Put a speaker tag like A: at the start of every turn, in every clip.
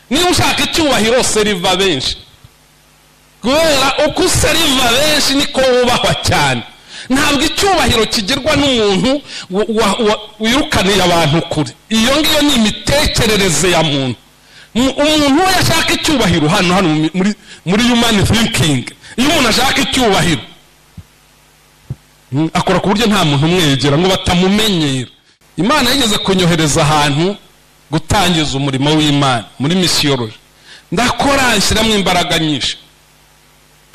A: niba ushaka icyubahiro seriva benshi kubera uko useriva benshi niko wubahwa cyane ntabwo icyubahiro kigirwa n'umuntu wirukaniye abantu kure iyo ngiyo ni imitekerereze ya muntu umuntu we ashaka icyubahiro hano hano muri yumani thinking iyo umuntu ashaka icyubahiro akora ku buryo nta muntu umwegera ngo batamumenyera imana yigeze kunyohereza ahantu gutangiza umurimo w'imana muri misiyoroji ndakora nshyiramo imbaraga nyinshi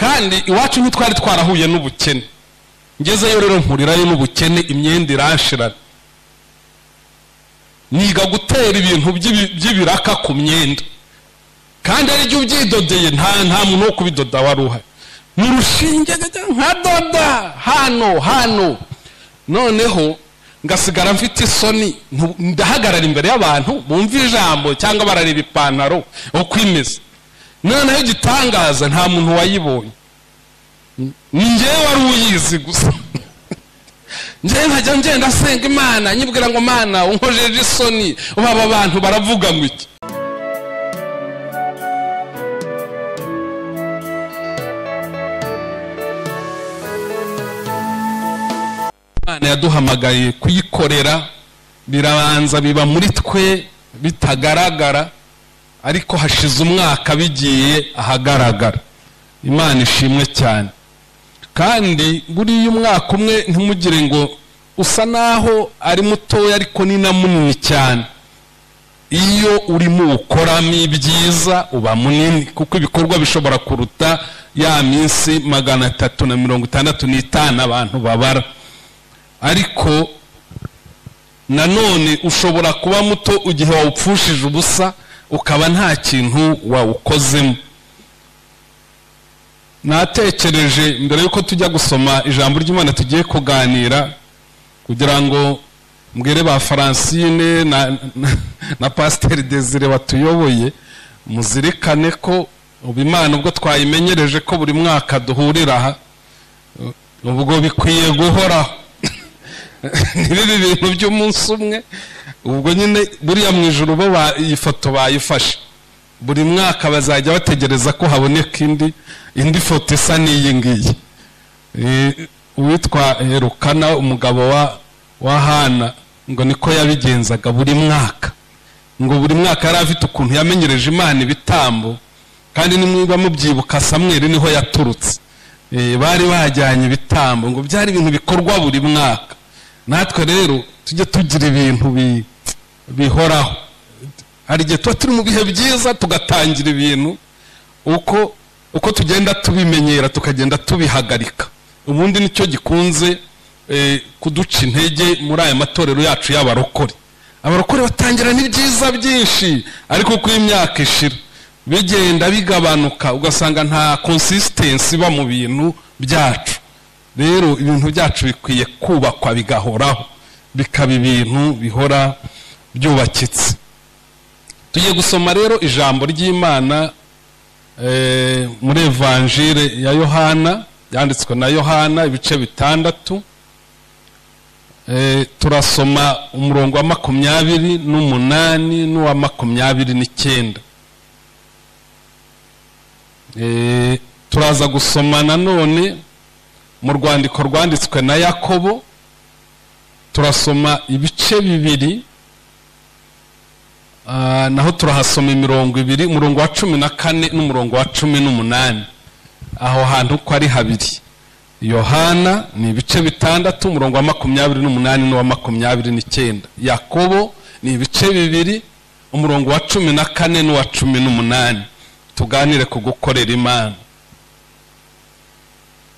A: kandi iwacu ntitwari twarahuye n'ubukene ngezeyo rero mpurirayo n'ubukene imyenda irashirana niga gutera ibintu by'ibiraka ku myenda kandi ari byo ubyidodeye nta muntu wo kubidoda wari uhari ni urushinge nka doda hano hano noneho ngasigara mfite isoni ndahagarara imbere y'abantu bumva ijambo cyangwa barareba ipantaro uko imeze noneho igitangaza nta muntu wayibonye ni ngewe wari uyizi gusa ngewe nkajya ngenda asenga imana nyibwira ngo mana unkojeje isoni ubu aba bantu baravuga ngo iki imana yaduhamagaye kuyikorera birabanza biba muri twe bitagaragara ariko hashize umwaka bigiye ahagaragara imana ishimwe cyane kandi buriya umwaka umwe ntimugire ngo usa naho ari mutoya ariko ni na munini cyane iyo urimo uwukoramo ibyiza uba munini kuko ibikorwa bishobora kuruta ya minsi magana atatu na mirongo itandatu n'itanu abantu babara ariko nanone ushobora kuba muto igihe wawupfushije ubusa ukaba nta kintu wawukozemo natekereje mbere y'uko tujya gusoma ijambo ry'imana tugiye kuganira kugira ngo mbwire ba faransine na pasiteri desire batuyoboye muzirikane ko ubu imana ubwo twayimenyereje ko buri mwaka duhurira aha ubwo bikwiye guhoraho n'ibi bintu by'umunsi umwe ubwo nyine buriya mu ijoro bo iyi foto bayifashe buri mwaka bazajya bategereza ko haboneka indi indi foto isa n'iyi ngiyi uwitwa herukana umugabo wa hana ngo niko yabigenzaga buri mwaka ngo buri mwaka yari afite ukuntu yamenyereje imana ibitambo kandi nimwiba mubyibuka samweri niho yaturutse bari bajyanye ibitambo ngo byari ibintu bikorwa buri mwaka natwe rero tujye tugira ibintu bihoraho hari igihe tuba turi mu bihe byiza tugatangira ibintu uko uko tugenda tubimenyera tukagenda tubihagarika ubundi nicyo gikunze kuduca intege muri aya matorero yacu y'abarokore abarokore batangira n'ibyiza byinshi ariko uko imyaka ishira bigenda bigabanuka ugasanga nta konsisitensi iba mu bintu byacu rero ibintu byacu bikwiye kubakwa bigahoraho bikaba ibintu bihora byubakitse tugiye gusoma rero ijambo ry'imana muri evanjire ya yohana yanditswe na yohana ibice bitandatu turasoma umurongo wa makumyabiri n'umunani n'uwa makumyabiri n'icyenda turaza gusoma nanone mu rwandiko rwanditswe na yakobo turasoma ibice bibiri naho turahasoma imirongo ibiri umurongo wa cumi na kane n'umurongo wa cumi n'umunani aho hantu uko ari habiri yohana ni ibice bitandatu umurongo wa makumyabiri n'umunani n'uwa makumyabiri n'icyenda yakobo ni ibice bibiri umurongo wa cumi na kane n'uwa cumi n'umunani tuganire ku gukorera imana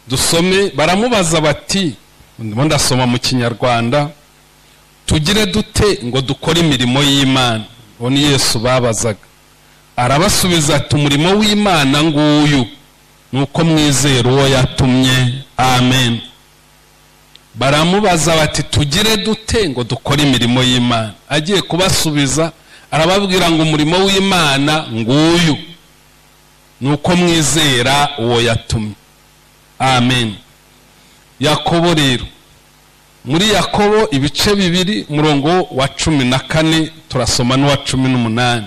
A: dusome baramubaza bati ndimo ndasoma mu kinyarwanda tugire dute ngo dukore imirimo y'imana uwo ni yesu babazaga arabasubiza ati umurimo w'imana nguyu ni uko mwizera uwo yatumye amen baramubaza bati tugire dute ngo dukore imirimo y'imana agiye kubasubiza arababwira ngo umurimo w'imana nguyu ni uko mwizera uwo yatumye amen yakobo rero muri yakobo ibice bibiri umurongo wa cumi na kane turasoma n'uwa cumi n'umunani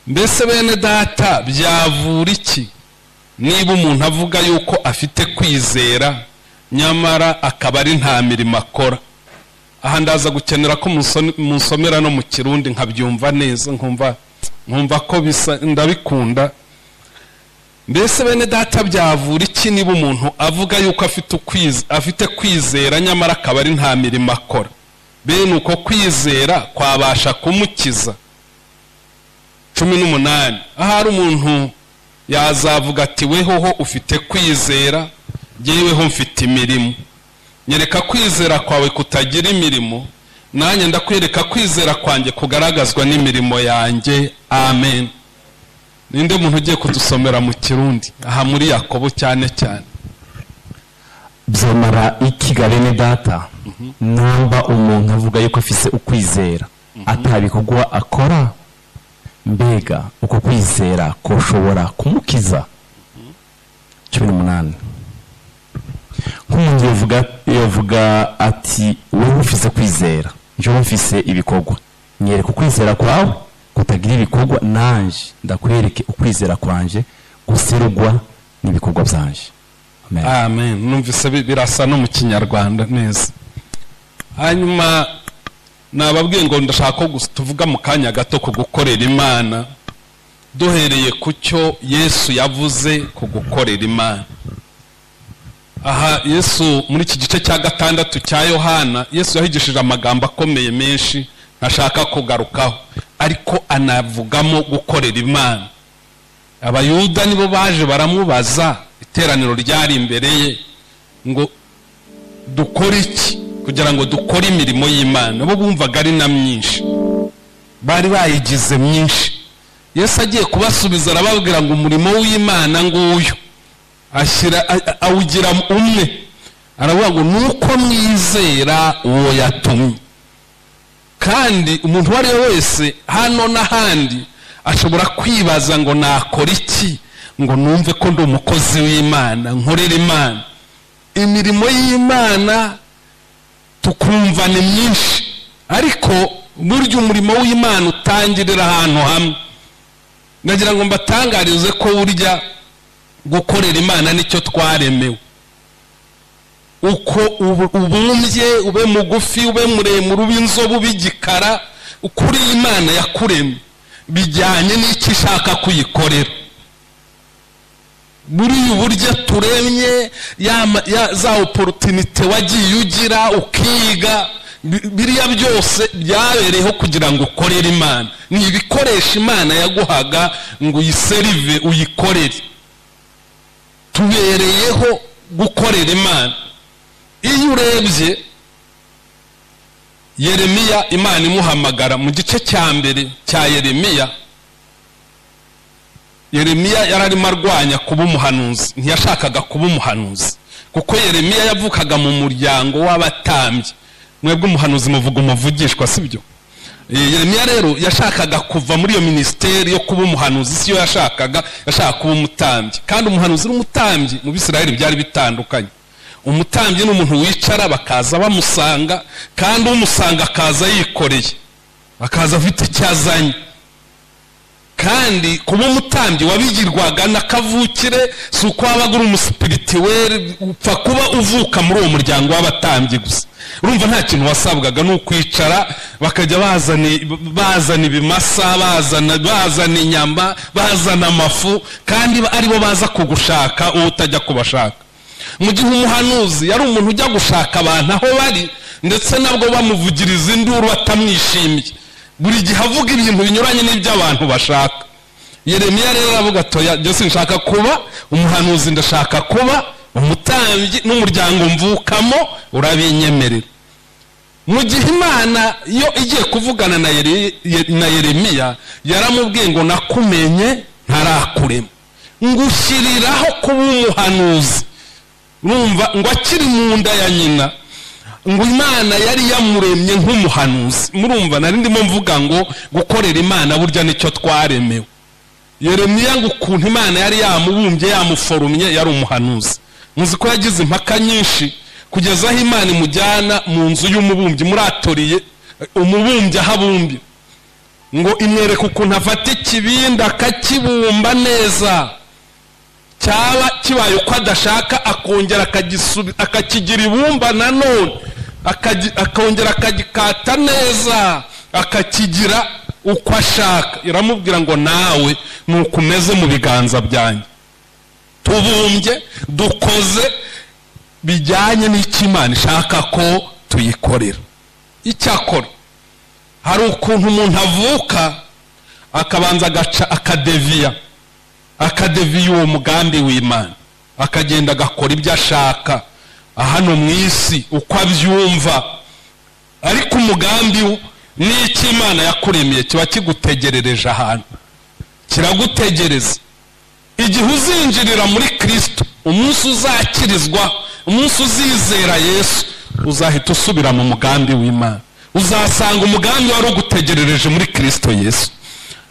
A: mbese bene data byavura iki niba umuntu avuga yuko afite kwizera nyamara akaba ari nta mirimo akora aha ndaza gukenera ko munsone- munsomera no mu kirundi nkabyumva neza nkumva nkumva ko bisa ndabikunda mbese bene data byavura iki niba umuntu avuga yuko afite ukwiz- afite kwizera nyamara akaba ari nta mirimo akora bene uko kwizera kwabasha kumukiza cumi n'umunani ahari umuntu yazavuga ati wehoho ufite kwizera jyeweho mfite imirimo nyereka kwizera kwawe kutagira imirimo nanjye ndakwereka kwizera kwanjye kugaragazwa n'imirimo yanjye amen ninde muntu ugiye kudusomera mu kirundi aha muri yakobo cyane cyane
B: byamara ikiga bene data namba umuntu avuga yuko afise ukwizera atabikorwa akora mbega uko kwizera kushobora kumukiza cumi n'umunani nk'umuntu yavuga yavuga ati wowe ufise kwizera njyewe mfise ibikorwa nyereka ukwizera kwawe kutagira ibikorwa nanje ndakwereke ukwizera kwanje guserugwa n'ibikorwa byanje amen
A: amen numvise bi- birasa no mu kinyarwanda neza hanyuma nababwiye ngo ndashaka ko gus- tuvuga mu kanya gato ku gukorera imana duhereye ku cyo yesu yavuze ku gukorera imana aha yesu muri iki gice cya gatandatu cya yohana yesu yahigishije amagambo akomeye menshi ntashaka kugarukaho ariko anavugamo gukorera imana abayuda nibo baje baramubaza iteraniro ryari imbere ye ngo dukore iki kugira ngo dukore imirimo y'imana bo bumvaga ari na myinshi bari bayigize myinshi yesu agiye kubasubiza arababwira ngo umurimo w'imana nguyu ashyira a- a- awugira umwe aravuga ngo nuko mwizera uwo yatumye kandi umuntu uwo ari we wese hano n'ahandi ashobora kwibaza ngo nakora iki ngo numve ko ndi umukozi w'imana nkorera imana imirimo y'imana tukumva ni myinshi ariko burya umurimo w'imana utangirira ahantu hamwe ndagira ngo mbatangarize ko burya gukorera imana nicyo twaremewe uko ubu- ubumbye ube mugufi ube muremure ube inzobe ube igikara kuri imana yakuremye bijyanye n'icyo ishaka kuyikorera muri ubu buryo turemye ya ma- ya- za oporutinite wagiye ugira ukiga bi- biriya byose byabereyeho kugira ngo ukorere imana ni ibikoresho imana yaguhaga ngo uyiserive uyikorere tubereyeho gukorera imana iyo urebye yeremiya imana imuhamagara mu gice cya mbere cya yeremiya yeremiya yari arimo arwanya kuba umuhanuzi ntiyashakaga kuba umuhanuzi kuko yeremiya yavukaga mu muryango w'abatambyi mwebwe umuhanuzi muvuga umuvugishwa sibyo Eh, yeremiya rero yashakaga kuva muri iyo minisiteri yo kuba umuhanuzi siyo yashakaga yashaka kuba umutambyi kandi umuhanuzi n'umutambyi mu bisirayeli byari bitandukanye umutambyi ni umuntu wicara bakaza bamusanga kandi umusanga akaza yikoreye akaza afite icyo azanye kandi kuba umutambyi wabigirwaga na kavukire si uko wabaga uri umusipiritiweri upfa kuba uvuka muri uwo muryango w'abatambyi gusa urumva nta kintu wasabwaga ni ukwicara bakajya bazana bazana ibimasa bazana bazana inyama bazana amafu kandi aribo baza kugushaka wowe utajya kubashaka mu gihe umuhanuzi yari umuntu ujya gushaka abantu aho bari ndetse nabwo bamuvugiriza induru batamwishimiye buri gihe avuga ibintu binyuranye n'iby'abantu bashaka yeremiya rero aravuga atoya byose nshaka kuba umuhanuzi ndashaka kuba umutambyi n'umuryango mvukamo urabinyemerera mu gihe imana yo igiye kuvugana na Yere- Ye- na yeremiya yaramubwiye ngo nakumenye ntarakurema ngushyiriraho kuba umuhanuzi urumva ngo akiri mu nda ya nyina ngo imana yari yamuremye nk'umuhanuzi murumva nari ndimo mvuga ngo gukorera imana burya nicyo twaremewe yeremiya ngo ukuntu imana yari yamubumbye yamuforumye yari umuhanuzi muzi ko yagize impaka nyinshi kugeza aho imana imujyana mu nzu y'umubumbyi muratoriye umubumbyi aho abumbye ngo imwereke ukuntu afata ikibindi akakibumba neza cyaba kibaye uko adashaka akongera akagisubi- akakigira ibumba nanone akagi- akongera akagikata neza akakigira uko ashaka iramubwira ngo nawe ni uko umeze mu biganza byanjye tubumbye dukoze bijyanye n'icyo imana ishaka ko tuyikorera icyakora hari ukuntu umuntu avuka akabanza agaca akadeviya akadeviya uwo mugambi w'imana akagenda agakora ibyo ashaka hano mu isi uko abyumva ariko umugambi wo ni icyo imana yakuremeye kiba kigutegerereje ahantu kiragutegereza igihe uzinjirira muri kirisito umunsi uzakirizwa umunsi uzizera yesu uzahita usubira mu mugambi w'imana uzasanga umugambi wari ugutegerereje muri kirisito yesu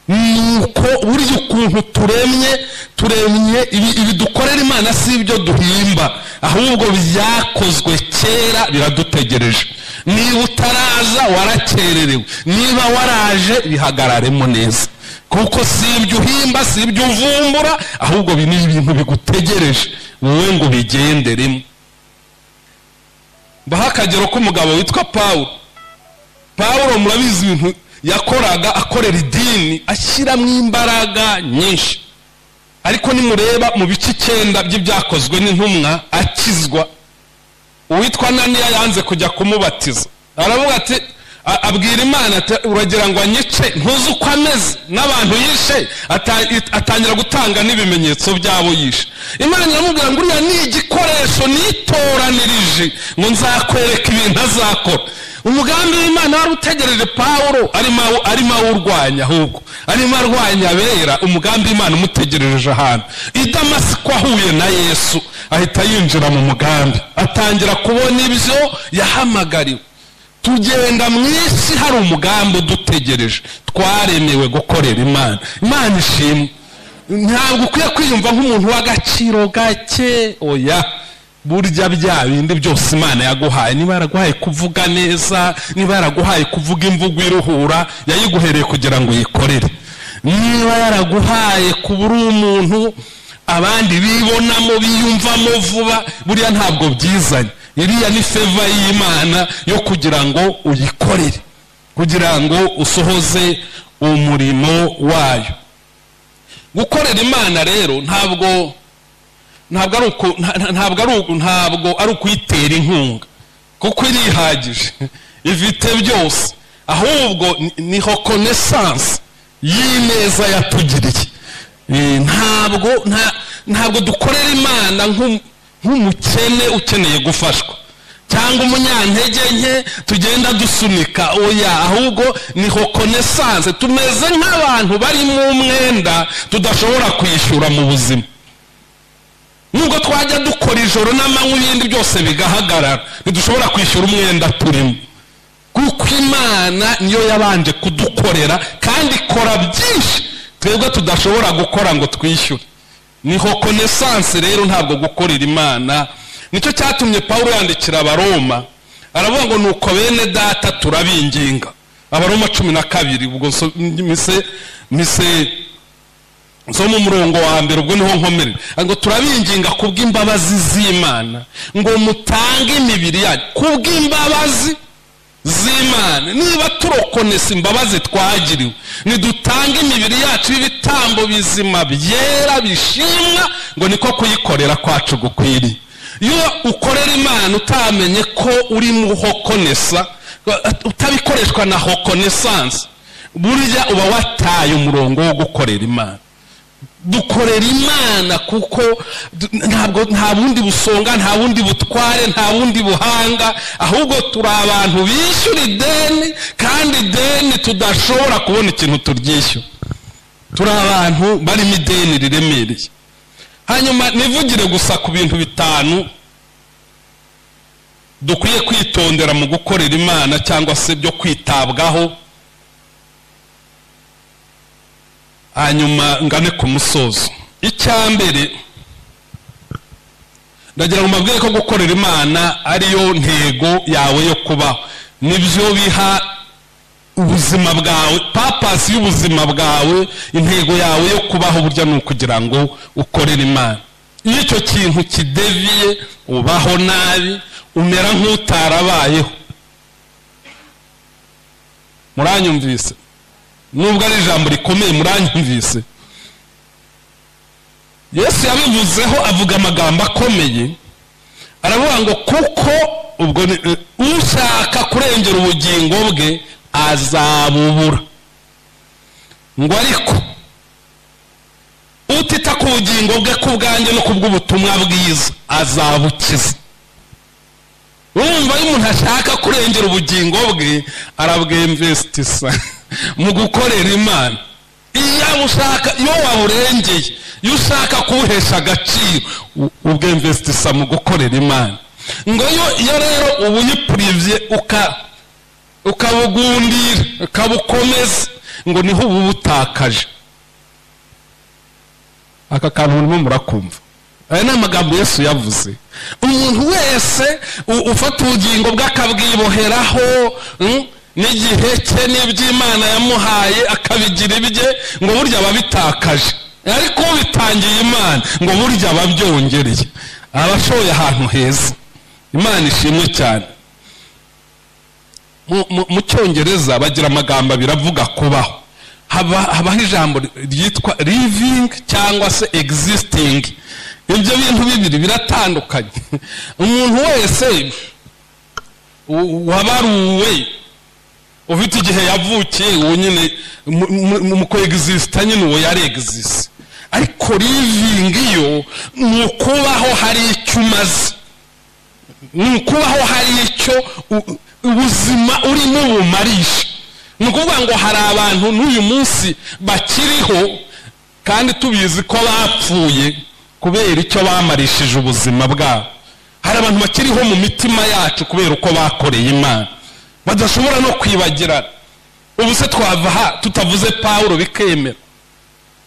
A: nuko burya ukuntu turemye turemye ibi- ibi dukorera imana si ibyo duhimba ahubwo byakozwe kera biradutegereje niba utaraza warakererewe niba waraje bihagararemo neza kuko si ibyo uhimba si ibyo uvumbura ahubwo bi- ni ibintu bigutegereje wowe ngo ubigenderemo mbaho akagero k'umugabo witwa pawulo pawulo murabizi ibintu yakoraga akorera idini ashyiramo imbaraga nyinshi ariko nimureba mu bice icyenda by'ibyakozwe n'intumwa akizwa uwitwa naniya yanze kujya kumubatiza aravuga ati a- abwira imana ati uragira ngo anyice ntuzi uko ameze n'abantu yishe ata- it- atangira gutanga n'ibimenyetso by'abo yishe imana iramubwira ngo uriya ni igikoresho nitoranirije ngo nzakwereka ibintu azakora umugambi w'imana wari utegereje pawulo arimo awu- arimo awurwanya ahubwo arimo arwanya abera umugambi w'imana umutegereje ahantu i damasiko ahuye na yesu ahita yinjira mu mugambi atangira kubona ibyo yahamagariwe tugenda mu isi hari umugambi udutegereje twaremewe gukorera imana imana ishimwe ntabwo ukwiye kwiyumva nk'umuntu w'agaciro gake oya burya bya bindi byose imana yaguhaye niba yaraguhaye kuvuga neza niba yaraguhaye kuvuga imvugo iruhura yayiguhereye kugira ngo uyikorere niba yaraguhaye kuba uri umuntu abandi bibonamo biyumvamo vuba buriya ntabwo byizanye iriya ni feva y'imana yo kugira ngo uyikorere kugira ngo usohoze umurimo wayo gukorera imana rero ntabwo ntabwo ari uku nta- nta- ntabwo ari uku ntabwo ari ukuyitera inkunga kuko irihagije ifite byose ahubwo ni- niho konesansi y'ineza yatugiriye Eh, ntabwo nta- ntabwo dukorera imana nk'um- nk'umukene ukeneye gufashwa cyangwa umunyantege nke tugenda dusunika oya ahubwo niho konesanse tumeze nk'abantu bari mu mwenda tudashobora kwishyura mu buzima nubwo twajya dukora ijoro n'amanywa ibindi byose bigahagarara ntidushobora kwishyura umwenda turimo kuko imana niyo yabanje kudukorera kandi ikora byinshi twebwe tudashobora gukora ngo twishyure niho konesansi rero ntabwo gukorera imana nicyo cyatumye pawulo yandikira abaroma aravuga ngo nuko bene data turabinginga abaroma cumi na kabiri ubwo nso- mise mise zo mu murongo wa mbere ubwo niho nkomerera ngo turabinginga kubw'imbabazi z'imana ngo mutange imibiri yanyu kubw'imbabazi z'imana niba turokonesa imbabazi twagiriwe nidutange imibiri yacu y'ibitambo bizima byera bishimwa ngo niko kuyikorera kwacu gukwiriye iyo ukorera imana utamenye ko urimo hokonesa utabikoreshwa na hokonesansi burya uba wataye umurongo wo gukorera imana dukorera imana kuko du- ntabwo nta bundi busonga nta bundi butware nta bundi buhanga ahubwo turi abantu bishyura ideni kandi ideni tudashobora kubona ikintu turyishyura turi abantu barimo ideni riremereye hanyuma nivugire gusa ku bintu bitanu dukwiye kwitondera mu gukorera imana cyangwa se byo kwitabwaho hanyuma ngane ku musozo icyambere ndagira ngo mbabwire ko gukorera imana ariyo ntego yawe yo kubaho nibyo biha ubuzima bwawe papasi y'ubuzima bwawe intego yawe yo kubaho burya ni ukugira ngo ukorere imana iyo icyo kintu kideviye ubaho nabi umera nk'utarabayeho muranyumvise nubwo ari ijambo rikomeye muranyumvise yesu yabivuzeho avuga amagambo akomeye aravuga ngo kuko ubwo ni- ushaka kurengera ubugingo bwe azabubura ngo ariko utita ku bugingo bwe ku bwanjye no ku bw'ubutumwa bwiza azabukiza urumva iyo umuntu ashaka kurengera ubugingo bwe arabwemvesitisa mu gukorera imana iyo ushaka iyo waburengeye iyo ushaka kuwuhesha agaciro u- ubwemvesitisa mu gukorera imana ngo iyo iyo rero ubuyipurivye uka ukabugundira ukabukomeza ngo niho uba ubutakaje aka kantu murimo murakumva aya ni amagambo yesu yavuze umuntu wese u- ufata ubugingo bwe akabwiboheraho mm, n'igihe cye n'iby'imana yamuhaye akabigira ibye ngo burya aba abitakaje ariko ubitangiye imana ngo burya aba abyongereye aba ashoye ahantu heza imana ishimwe cyane mu- mu- mu cyongereza bagira amagambo abiri avuga kubaho haba habaho ijambo ryitwa living cyangwa se existing ibyo bintu bibiri biratandukanye umuntu wese u- wabaruwe ufite igihe yavukiye uwo nyine mu- mu- mu kwegisisita nyine uwo yari egisisi ariko living yo ni ukubaho hari icyo umaze ni ukubaho hari icyo u- ubuzima urimo bumarisha ni ukuvuga ngo hari abantu n'uyu munsi bakiriho kandi tubizi ko bapfuye kubera icyo bamarishije ubuzima bwabo hari abantu bakiriho mu mitima yacu kubera uko bakoreye imana badashobora no kwibagirana ubu se twava aha tutavuze pawulo bikemera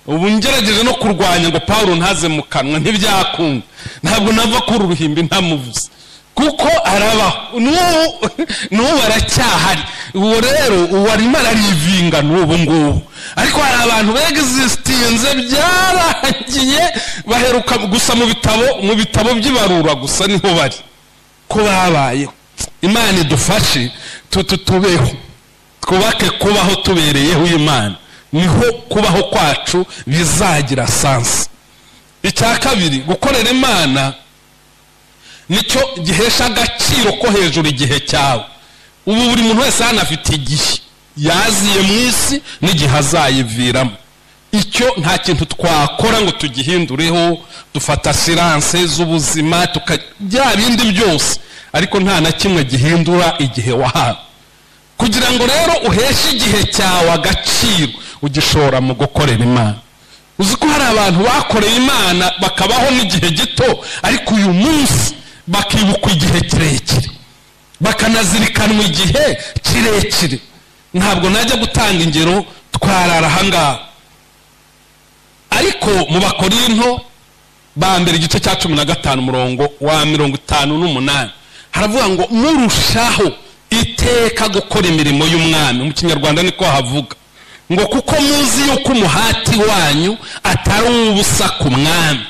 A: ubu ngerageje no kurwanya ngo pawulo ntaze mu kanwa ntibyakunda ntabwo nava kuri uruhimbi ntamuvuze kuko arabaho n'ubu n'ubu aracyahari uwo rero uwo arimo ararivinga n'ubu ngubu ariko hari abantu begisisitinze byarangiye baheruka gusa mu bitabo mu bitabo by'ibarura gusa niho bari ko babayeho imana idufashe tu- tu- tubeho twubake kubaho tubereyeho imana niho kubaho kwacu bizagira sansi icya kabiri gukorera imana nicyo gihesha agaciro ko hejuru igihe cyawe ubu buri muntu wese hano afite igihe yaziye mu isi n'igihe azayiviramo icyo nta kintu twakora ngo tugihindureho dufata siranse z'ubuzima tuka bya bindi byose ariko nta na kimwe gihindura igihe wahawe kugira ngo rero uheshe igihe cyawe agaciro ugishora mu gukorera imana uzi ko hari abantu bakoreye imana bakabaho n'igihe gito ariko uyu munsi bakibukwa igihe kirekire bakanazirikanwa igihe kirekire ntabwo najya gutanga ingero twarara ahangaha ariko mu bakorinto ba mbere igice cya cumi na gatanu umurongo wa mirongo itanu n'umunani haravuga ngo murushaho iteka gukora imirimo y'umwami mu kinyarwanda niko havuga ngo kuko muzi yuko umuhati wanyu atari uw'ubusa ku mwami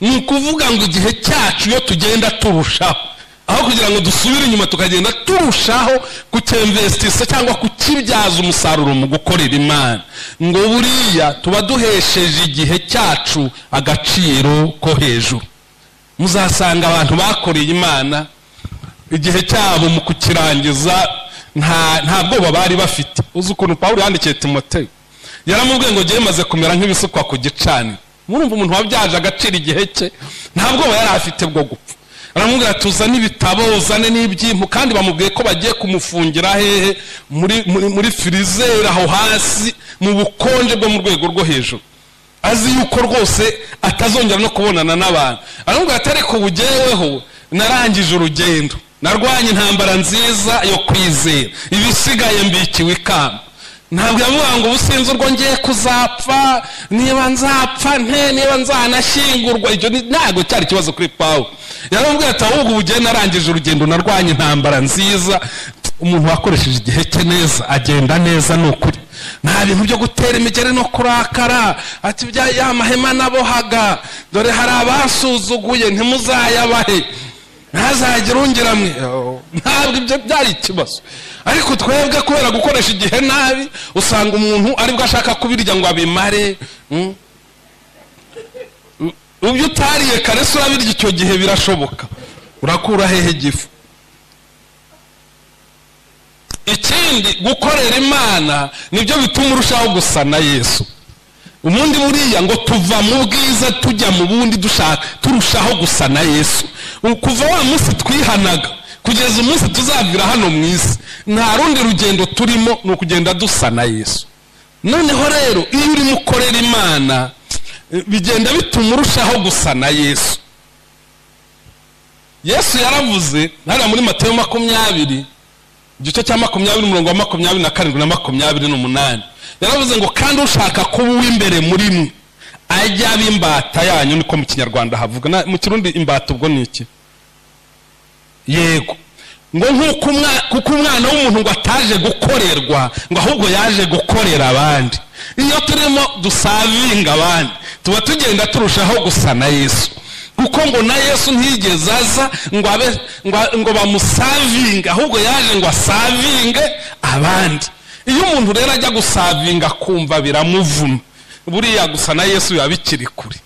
A: ni ukuvuga ngo igihe cyacu iyo tugenda turushaho aho kugira ngo dusubire inyuma tukagenda turushaho kucyemvesitisa cyangwa kukibyaza umusaruro mu gukorera imana ngo buriya tuba duhesheje igihe cyacu agaciro ko hejuru muzasanga abantu bakoreye imana igihe cyabo mu kukirangiza nta nta bwoba bari bafite uzi ukuntu pawulo yandikiye timoteyo yaramubwiye ngo njyewe maze kumera nk'ibisukwa ku gicaniro murumva umuntu wabyaje agaciro igihe cye nta bwoba yari afite bwo gupfa aramubwira ati uzane ibitabo uzane n'ibyimpu kandi bamubwiye ko bagiye kumufungira hehe muri muri- muri firizeri aho hasi mu bukonje bwo mu rwego rwo hejuru azi yuko rwose atazongera no kubonana n'abantu aramubwira ati ariko bugeweho narangije urugendo narwanye intambara nziza yo kwizera ibisigaye mbikiwe ikamba ntabwo yamuha ngo ubu sinzi urwo ngiye kuzapfa niba nzapfa nte niba nzanashyingurwa ibyo ni- ntabwo cyari ikibazo kuri pawu yaramubwira ati ahubwo ubu narangije urugendo narwanye intambara nziza umuntu wakoresheje igihe cye neza agenda neza ni ukuri nta bintu byo gutera imigeri no kurakara ati bya ya mahema nabohaga dore hari abasuzuguye ntimuzayabahe ntazagire ungiramwe ntabwo ibyo byari ikibazo ariko twebwe kubera gukoresha igihe nabi usanga umuntu aribwo ashaka kubirya ngo abimare mm? ubyo utariye kare se urabirya icyo gihe birashoboka urakura hehe igifu ikindi gukorera imana nibyo bituma urushaho gusa na yesu ubundi buriya ngo tuva mu bwiza tujya mu bundi dushaka turushaho gusa na yesu kuva wa munsi twihanaga kugeza umunsi tuzavira hano mu isi nta rundi rugendo turimo ni ukugenda dusa na yesu noneho rero iyo urimo ukorera imana bigenda bituma urushaho gusa na yesu yesu yaravuze hariya muri matayo makumyabiri igice cya makumyabiri umurongo wa makumyabiri na karindwi na makumyabiri n'umunani yaravuze ngo kandi ushaka kuba uw'imbere muri mwe ajya aba imbata yanyu niko mu kinyarwanda havuga mu kirundi imbata ubwo ni iki yego ngo nk'uko kuko umwana w'umuntu ngo ataje gukorerwa ngo ahubwo yaje gukorera abandi iyo turimo dusavinga abandi tuba tugenda turushaho gusa na yesu kuko ngo na yesu ntiyigeze aza ngo abe ngo bamusavinge ahubwo yaje ngo asavinge abandi iyo umuntu rero ajya gusavinga akumva biramuvuna buriya gusa na yesu biba bikiri kure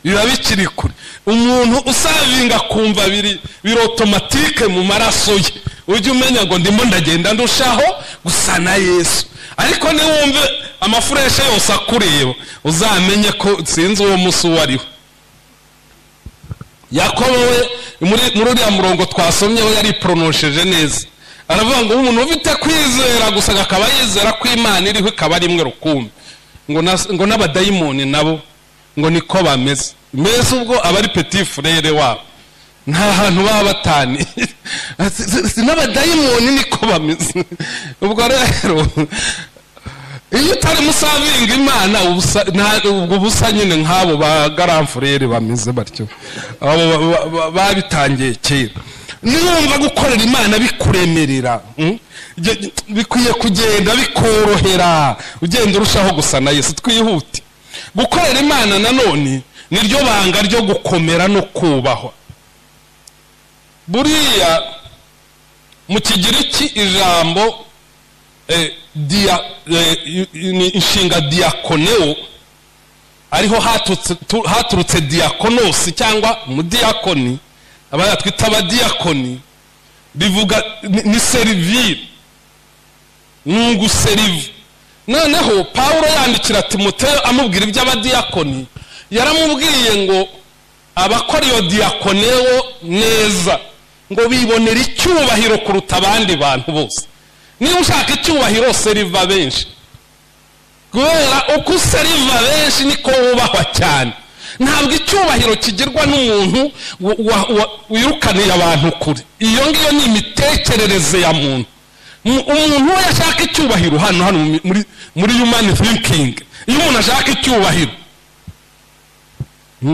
A: biba bikiri kure umuntu usavinga akumva biri otomatike mu maraso ye ujye umenya ngo ndimo ndagenda ndushaho gusa na yesu ariko niwumve amafureshe yose akureba uzamenye ko sinzi uwo munsi uwo ari we yakobo we muri uriya murongo twasomyeho yari poronosheje neza aravuga ngo umuntu ufite kwizera gusa akaba yizera ko imana iriho ikaba ari imwe rukumbi ngo n'abadayimoni nabo ngo niko bameze mbese ubwo aba ari peti furere wabo nta hantu baba bataniye si n'abadayimoni niko bameze ubwo rero iyo utarimo usavinga imana ubwo busa nyine nk'abo ba garamfurere bameze batyo babitangiye kera niwumva gukorera imana bikuremerera bikwiye kugenda bikorohera ugenda urushaho gusa na yesu twihute gukorera imana nanone niryo banga ryo gukomera no kubahwa buriya mu kigiriki ijambo ni inshinga diyakoneo ariho haturutse diyakonosi cyangwa umudiyakoni abaya twita abadiyakoni bivuga ni serivire ni uguseriva noneho paul yandikira timoteyo amubwira iby'abadiyakoni yaramubwiye ngo abakora iyo diyakonewo neza ngo bibonera icyubahiro kuruta abandi bantu bose niba ushaka icyubahiro seriva benshi kubera uko useriva benshi niko wubahwa cyane ntabwo icyubahiro kigirwa n'umuntu wirukaniye abantu kure iyo ngiyo ni imitekerereze ya muntu umuntu we yashaka icyubahiro hano hano muri yumani thinking iyo umuntu ashaka icyubahiro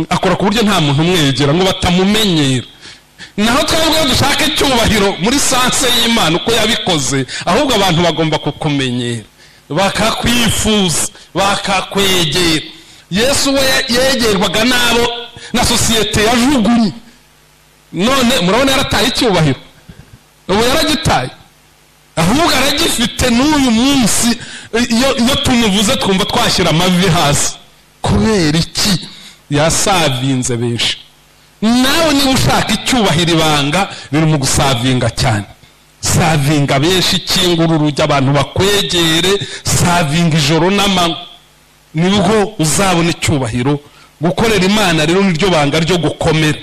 A: akora ku buryo nta muntu umwegera ngo batamumenyera naho twebwe dushaka icyubahiro muri sanse y'imana uko yabikoze ahubwo abantu bagomba kukumenyera bakakwifuza bakakwegera yesu we yegerwaga n'abo na sosiyete yajugunye none murabona yarataye icyubahiro ubu yaragitaye ahubwo aragifite n'uyu munsi iyo tumuvuze twumva twashyira amavi hasi kubera iki yasavinze benshi nawe niba ushaka icyubahiro ibanga biri mu gusavinga cyane savinga benshi kingura urujya abantu bakwegere savinga ijoro n'amanywa nibwo uzabona icyubahiro gukorera imana rero niryo banga ryo gukomera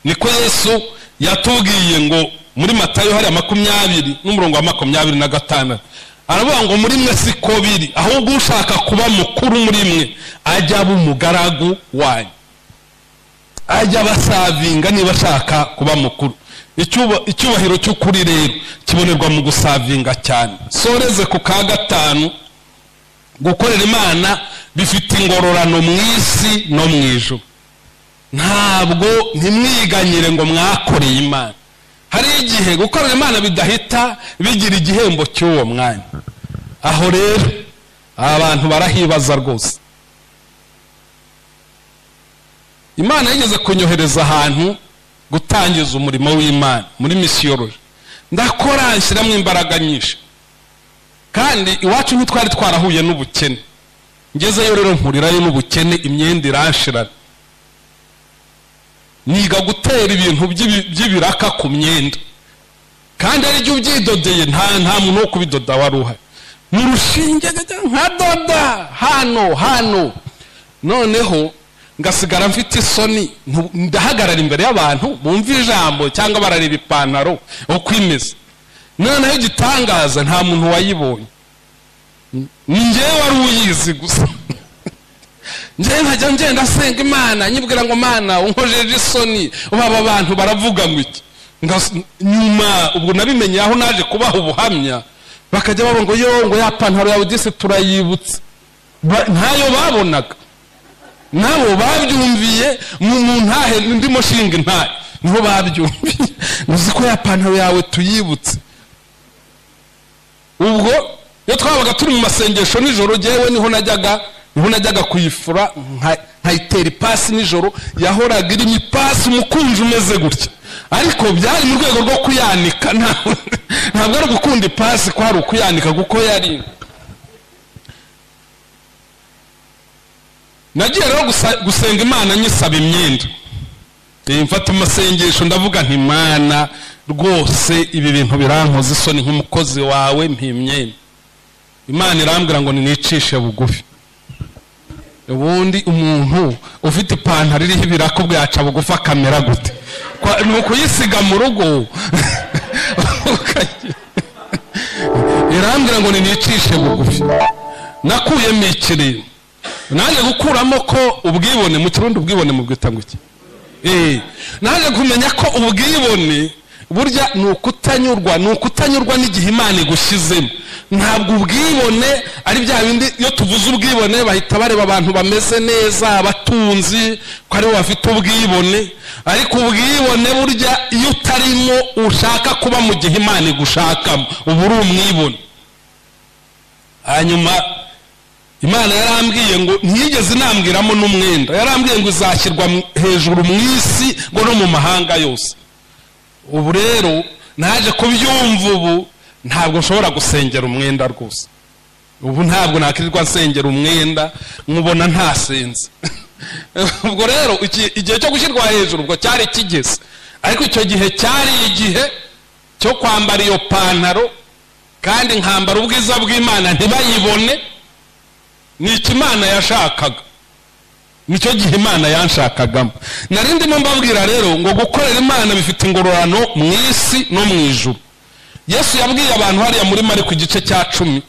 A: niko yesu yatubwiye ngo muri matayo hariya makumyabiri n'umurongo wa makumyabiri na gatandatu aravuga ngo muri mwe siko biri ahubwo ushaka kuba mukuru muri mwe ajya aba umugaragu wanyu ajya basavinga niba ashaka kuba mukuru icyubahiro cy'ukuri rero kibonerwa mu gusavinga cyane soreze ku ka gatanu gukorera imana bifite ingororano mu isi no mu ijoro ntabwo ntimwiganyire ngo mwakoreye imana hari igihe gukorera imana bidahita bigira igihembo cy'uwo mwanya aho rero abantu barahibaza rwose imana yigeze kunyohereza ahantu gutangiza umurimo w'imana muri misiyoloji ndakora nshyiramo imbaraga nyinshi kandi iwacu ntitwari twarahuye n'ubukene ngezeyo rero mpurirayo n'ubukene imyenda irashirana niga gutera ibintu by'ibi- by'ibiraka ku myenda kandi ari byo ubyidodeye nta nta muntu wo kubidoda wari uhari ni urushinge gajya nka doda hano hano noneho ngasigara mfite isoni ntu- ndahagarara imbere y'abantu bumva ijambo cyangwa barareba ipantaro uko imeze noneho igitangaza nta muntu wayibonye ni ngewe wari uyizi gusa njyewe nkajya ngenda asenga imana nyibwira ngo mana unkojeje isoni ubu aba bantu baravuga ngo iki Ngas- nyuma ubwo nabimenye aho naje kubaha ubuhamya bakajya babona ngo yo ngo ya pantaro yawe disi turayibutse Ba- ntayo babonaga nabo babyumviye mu mu ntahe ndimo shinga intahe niho babyumviye uzi ko ya pantaro yawe tuyibutse ubwo iyo twabaga turi mu masengesho nijoro ngewe niho najyaga niho najyaga kuyifura nka- nkayitera ipasi nijoro yahoraga irimo ipasi umukunzi umeze gutya ariko byari mu rwego rwo kuyanika nta- ntabwo ari gukunda ipasi ko hari ukuyanika kuko yari nagiye rero gusa- gusenga imana nyisaba imyenda Eh, mfata amasengesho ndavuga nti mana rwose ibi bintu birankoza isoni nk'umukozi wawe mpa imyenda imana irambwira ngo ninicishe bugufi ubundi umuntu ufite ipantaro iriho ibirako bwaca bugufi akamera gute Kwa- ni ukuyisiga mu rugo ukajya- irambwira ngo ninicishe bugufi nakuyemo ikirere nanjye gukuramo ko ubwibone mu kirundi ubwibone mu bwita ngo iki Eh, naje kumenya ko ubwibone burya ni ukutanyurwa ni ukutanyurwa n'igihe imana igushyizemo ntabwo ubwibone ari bya bindi iyo tuvuze ubwibone bahita bareba abantu bameze neza abatunzi ko aribo bafite ubwibone ariko ubwibone burya iyo utarimo ushaka kuba mu gihe imana igushakamo uba uri umwibone hanyuma imana yarambwiye ngo ntiyigeze inambwiramo n'umwenda yarambwiye ngo izashyirwa mu- hejuru mu isi ngo no mu mahanga yose ubu rero naje kubyumva ubu ntabwo nshobora gusengera umwenda rwose ubu ntabwo nakwirirwa nsengera umwenda nkubona ntasenze ubwo rero iki- igihe cyo gushyirwa hejuru ubwo cyari kigeze ariko icyo gihe cyari igihe cyo kwambara iyo pantaro kandi nkambara ubwiza bw'imana ntibayibone ni iki imana yashakaga nicyo gihe imana yanshakagamo nari ndimo mbabwira rero ngo gukorera imana bifite ingororano mu isi no mu ijuru yesu yabwiye abantu hariya muri mariko igice cya cumi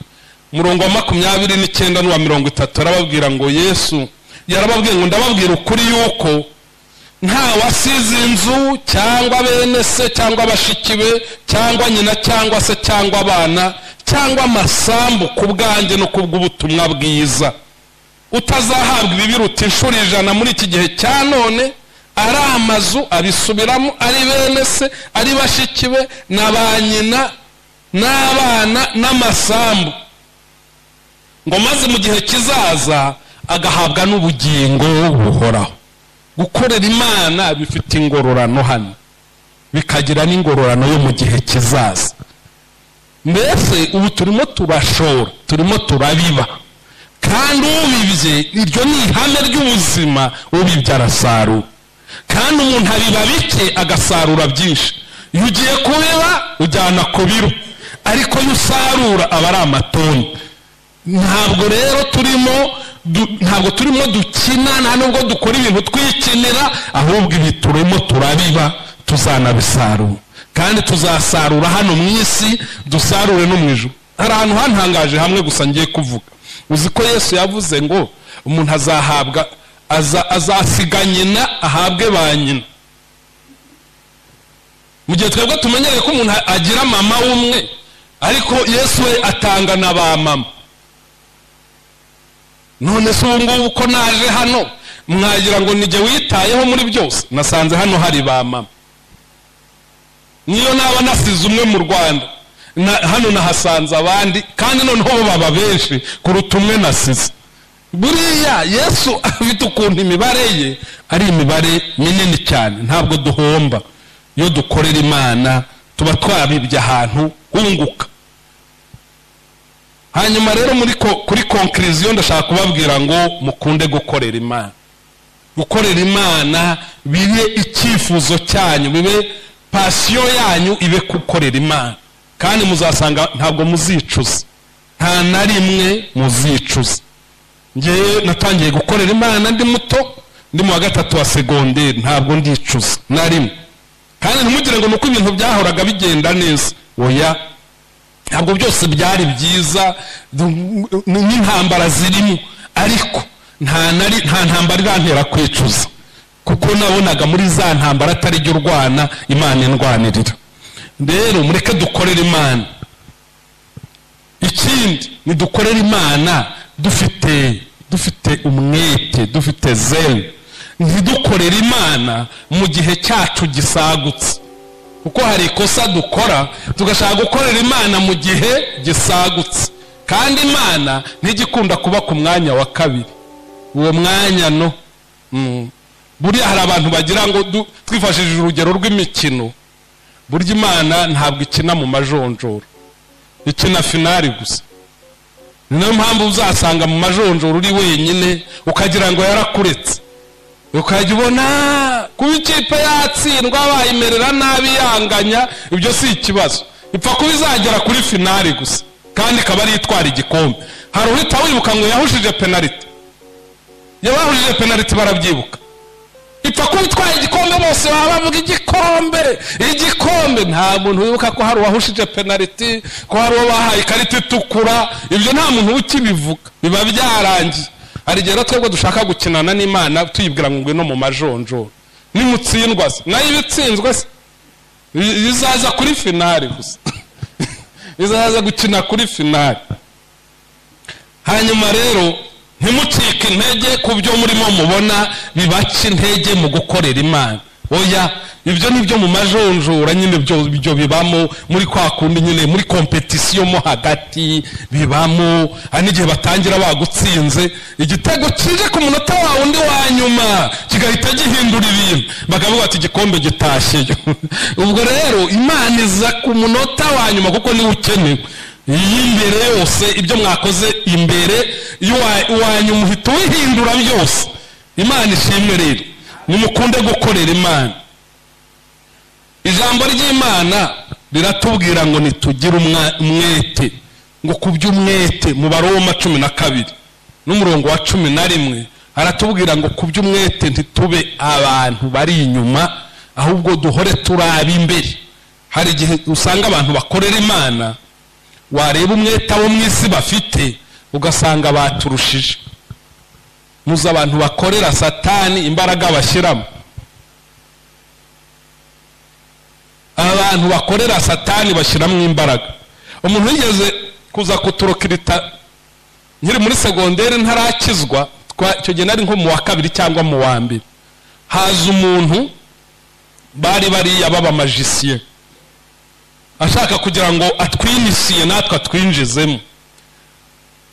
A: murongo wa makumyabiri n'icyenda n'uwa mirongo itatu arababwira ngo yesu yarababwiye ngo ndababwira ukuri yuko nta wasize inzu cyangwa bene se cyangwa bashiki be cyangwa nyina cyangwa se cyangwa abana cyangwa amasambu ku bwanjye no ku bw'ubutumwa bwiza utazahabwa ibibiruta inshuro ijana muri iki gihe cya none ari amazu abisubiramo ari bene se ari bashiki be na ba nyina n'abana n'amasambu ngo maze mu gihe kizaza agahabwa n'ubugingo buhoraho gukorera imana bifite ingororano hano bikagira n'ingororano yo mu gihe kizaza mbese ubu turimo turashora turimo turabiba kandi ubibye iryo ni ihame ry'ubuzima ubibye arasarura kandi umuntu abiba bike agasarura byinshi iyo ugiye kubiba ujyana ku biro ariko iyo usarura aba ari amatoni ntabwo rero turimo du- ntabwo turimo dukina nta nubwo dukora ibintu twikinira ahubwo ibi turimo turabiba tuzanabisarura kandi tuzasarura hano mu isi dusarure no mu ijuru hari ahantu hantangaje hamwe gusa ngiye kuvuga uzi ko yesu yavuze ngo umuntu azahabwa aza- azasiga nyina ahabwe ba nyina mu gihe twebwe tumenyereye ko umuntu agira mama w'umwe ariko yesu we atanga na ba mama none se ubu ngubu ko naje hano mwagira ngo nijye witayeho muri byose nasanze hano hari ba mama niyo naba nasize umwe mu rwanda na- hano nahasanze abandi kandi noneho bo baba benshi kuruta umwe nasize buriya yesu afite ukuntu imibare ye ari imibare minini cyane ntabwo duhomba iyo dukorera imana tuba twabibye ahantu hunguka hanyuma rero muri ko- kuri konkiriziyo ndashaka kubabwira ngo mukunde gukorera imana gukorera imana bibe icyifuzo cyanyu bibe pasiyo yanyu ibe gukorera imana kandi muzasanga ntabwo muzicuza nta na rimwe muzicuza ngewe natangiye gukorera imana ndi muto ndi mu wa gatatu wa segonderi ntabwo ndicuza na rimwe kandi ntimugire ngo ni uko ibintu byahoraga bigenda neza oya ntabwo byose byari byiza du- ni- n'intambara zirimo ariko nta nari- nta ntambara irantera kwicuza kuko nabonaga muri za ntambara atari jyo urwana imana indwanirira rero mureke dukorere imana ikindi nidukorere imana dufite dufite umwete dufite zeru ntidukorere imana mu gihe cyacu gisagutse kuko hari ikosa dukora tugashaka gukorera imana mu gihe gisagutse kandi imana ntigikunda kuba ku mwanya wa kabiri uwo mwanya no Mm. buriya hari abantu bagira ngo du- twifashishije urugero rw'imikino burya imana ntabwo ikina mu majonjoro ikina finari gusa ni nayo mpamvu uzasanga mu majonjoro uri wenyine ukagira ngo yarakuretse ukajya ubona kuba ikipe yatsindwa bayimerera nabi yanganya ibyo si ikibazo ipfa kuba izagera kuri finari gusa kandi ikaba ari itwara igikombe hari uhita wibuka ngo yahushije penaliti yabahushije penaliti barabyibuka ipfa kuba itwaye igikombe bose baba bavuga igikombe igikombe nta muntu wibuka ko hari uwahushije penaliti ko hari uwo bahaye ikarita itukura ibyo nta muntu ukibivuga biba byarangiye hari igihe rero twebwe dushaka gukinana n'imana tuyibwira ngo ngwe no mu majonjoro nimutsindwa se nayo iba itsinzwe se I- izaza kuri finari gusa izaza gukina kuri finari hanyuma rero ntimucike intege ku byo murimo mubona bibaca intege mu gukorera imana oya ibyo ni byo mu majonjora nyine byo byo bibamo muri kwa kundi nyine muri kompetisiyo mo hagati bibamo hari n'igihe batangira bagutsinze igitego kije ku munota wa undi wa nyuma kigahita gihindura ibintu bakavuga ati igikombe gitashyeyo ubwo rero imana iza ku munota wa nyuma kuko niwe ukenewe iy'imbere yose ibyo mwakoze imbere iwanyu uhita wihindura byose imana ishimwe rero nimukunde gukorera imana ijambo ry'imana riratubwira ngo nitugire umwa- umwete ngo ku by'umwete mu baroma cumi na kabiri n'umurongo wa cumi na rimwe haratubwira ngo ku by'umwete ntitube abantu bari inyuma ahubwo duhore turi ab'imbere hari igihe usanga abantu bakorera imana wareba umwete abo mu isi bafite ugasanga baturushije muzi abantu bakorera satani imbaraga bashyiramo abantu bakorera satani bashyiramo imbaraga umuntu wigeze kuza kuturokirita nkiri muri segonderi ntarakizwa twa- icyo gihe nari nko mu wa kabiri cyangwa mu wa mbere haza umuntu bari bariya b'abamajisiye ashaka kugira ngo atwinisiye natwe atwinjizemo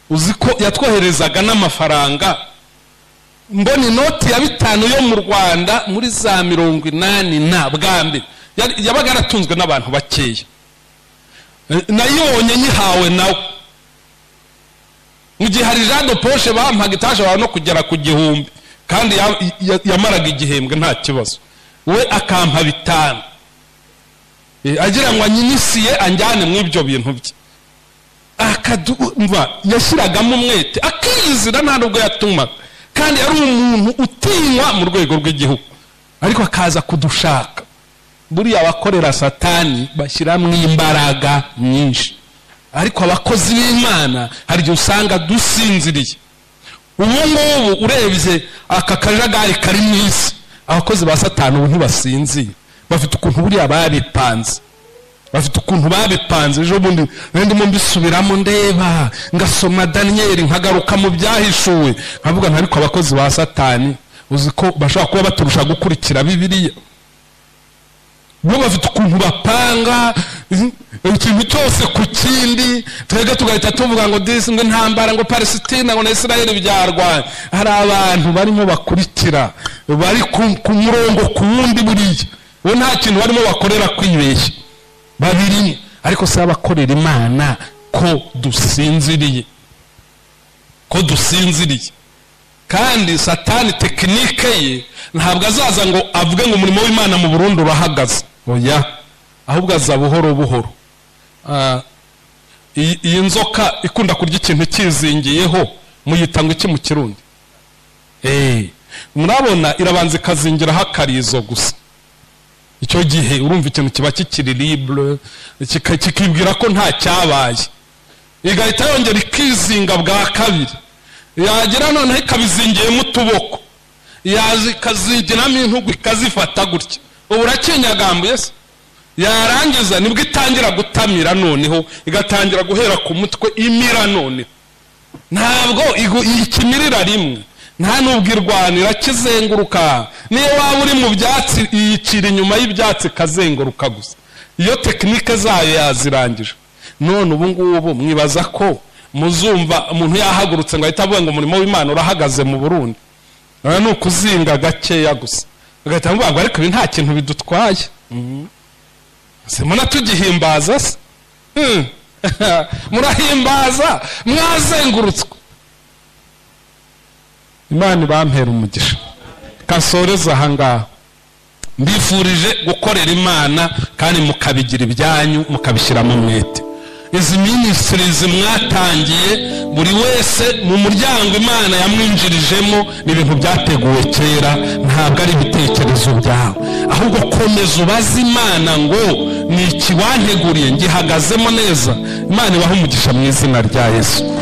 A: uzi ko yatwoherezaga n'amafaranga mbona inoti ya bitanu yo mu rwanda muri za mirongo inani na bwa mbere Yari- yabaga yaratunzwe n'abantu bakeya Eh, nayibonye nyihawe nawe mu gihe hari jean de poshe bampaga itashobora no kugera ku gihumbi kandi ya- ya- yamaraga igihembwe nta kibazo we akampa bitanu Eh, agira ngo anyinisiye anjyane mu ibyo bintu bye akadumva yashyiragamo umwete akiyizira nta nubwo yatumaga kandi yari umuntu utinywa mu rwego rw'igihugu ariko akaza kudushaka buriya abakorera satani bashyiramo imbaraga nyinshi ariko abakozi b'imana hari igihe usanga dusinziriye ubu ngubu urebye aka kajagari kari mu isi abakozi ba satani ubu ntibasinziye bafite ukuntu buriya babipanze bafite ukuntu babipanze ejo bundi rero ndimo mbisubiramo ndeba ngasoma daniyeli nkagaruka mu byahishuwe nkavuga ntariko abakozi ba satani uzi ko bashobora kuba baturusha gukurikira bibiliya bo bafite ukuntu bapanga ikintu cyose ku kindi twebwe tugahita tuvuga ngo disi ngo intambara ngo palesitina ngo na israel byarwanya hari abantu barimo bakurikira bari ku- ku murongo ku wundi buriya bo nta kintu barimo bakorera kwibeshya babirimo ariko si abakorera imana ko dusinziriye ko dusinziriye kandi satani tekinike ye ntabwo azaza ngo avuge ngo umurimo w'imana mu burundu urahagaze oya ahubwo aza buhoro buhoro Ah, iyi iyi nzoka ikunda kurya ikintu cyizingiyeho muyita ngo iki mu kirundi Eh, murabona irabanza ikazingiraho akarizo gusa icyo gihe urumva ikintu kiba kikiri libre kika- kikibwira ko nta cyabaye igahita yongera ikizinga bwa kabiri yagira noneho ikabizingiyemo utuboko yaza ikazigiramo intugu ikazifata gutya ubu urakinyagambuye se yarangiza nibwo itangira gutamira noneho igatangira guhera ku mutwe imira noneho ntabwo igu- iyikimirira rimwe nta n'ubwo irwanira kizenguruka niyo waba uri mu byatsi iyicira inyuma y'ibyatsi ikazenguruka gusa iyo tekinike zayo yazirangije none ubu ngubu mwibaza ko muzumva umuntu yahagurutse ngo ahite avuga ngo umurimo w'imana urahagaze mu burundi rero ni ukuzinga gakeya gusa bagahita bavuga ngo ariko ibi nta kintu bidutwaye simona tugihimbaza se Hmm. murahimbaza mwazengurutswe imana ibampera umugisha kasoreze aha ngaha mbifurije gukorera imana kandi mukabigira ibyanyu mukabishyiramo umwete izi minisitirizi mwatangiye buri wese mu muryango imana yamwinjirijemo ni ibintu byateguwe kera ntabwo ari ibitekerezo byawe ahubwo komeza ubaze imana ngo ni iki wanteguriye ngihagazemo neza imana ibahe umugisha mu izina rya yesu